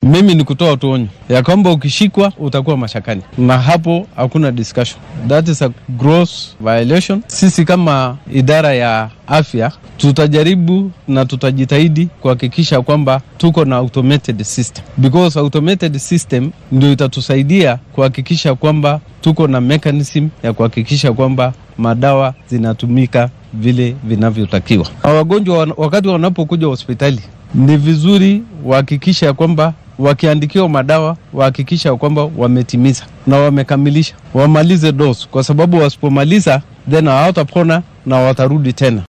Mimi ni kutoa tu onyo ya kwamba ukishikwa utakuwa mashakani, na hapo hakuna discussion. That is a gross violation. Sisi kama idara ya afya tutajaribu na tutajitahidi kuhakikisha kwamba tuko na automated system because automated system ndio itatusaidia kuhakikisha kwamba tuko na mechanism ya kuhakikisha kwamba madawa zinatumika vile vinavyotakiwa. Wagonjwa wakati wanapokuja hospitali ni vizuri wahakikisha kwamba wakiandikiwa madawa wahakikisha kwamba wametimiza na wamekamilisha, wamalize dose, kwa sababu wasipomaliza then hawatapona na watarudi tena.